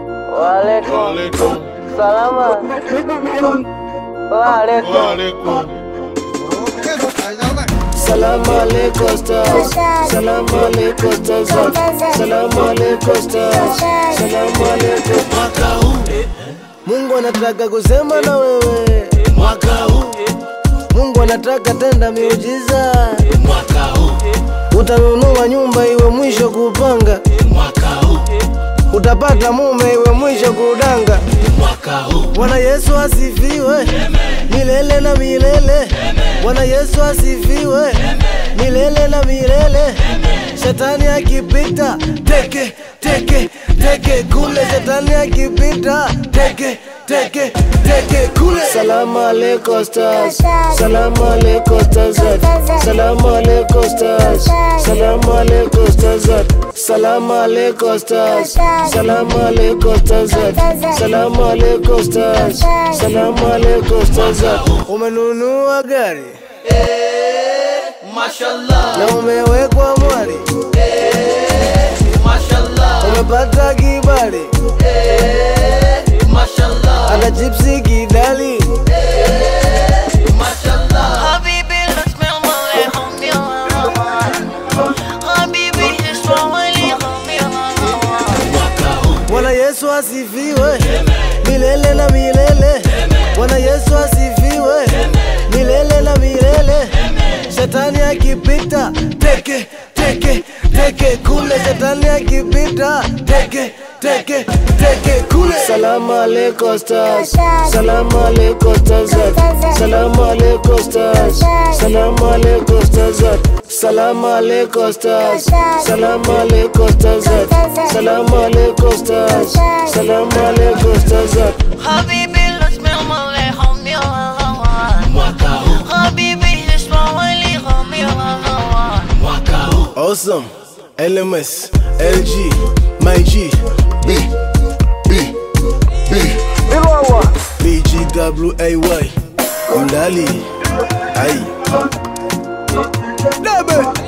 Waalaikum. Salama. Waalaikum. Salamu alaikum stars. Salamu alaikum stars. Salamu alaikum stars. Salamu alaikum. Mwaka huu Mungu anataka kusema na wewe. Mwaka huu Mungu anataka tenda miujiza. Mwaka huu utanunua nyumba iwe mwisho kupanga. Mwaka huu utapata mume iwe mwisho kudanga. Mwaka huu Bwana Yesu asifiwe milele na milele. Bwana Yesu asifiwe milele na milele. Shetani akipita teke teke teke kule, shetani akipita teke teke teke kule. Salamu alaikum stars, salamu alaikum stars, salamu alaikum stars, salamu alaikum stars, salamu alaikum stars, salamu alaikum stars, salamu alaikum stars, salamu alaikum stars. Umenunua gari Mashallah. na umewekwa mwari, Mashallah. umepata kibali, Mashallah. ana chipsi kidali. Mashallah. حبيبي لا تسمع عليهم يا حبيبي اسمع عليهم يا Bwana Yesu asifiwe milele na milele. Bwana Yesu asifiwe milele na milele. Shetani akipita teke teke teke kule, shetani akipita teke teke teke kule. Salamu alaikum stars, salamu alaikum stars, salamu alaikum stars, salamu alaikum stars, salamu alaikum stars, salamu alaikum stars, salamu alaikum stars, salamu alaikum stars. حبيبي لا تسمع عليهم يا حبيبي اسمع عليهم يا Awesome, LMS, LG, my G, B, B, B, BGWAY, Mdali, ay. Debe.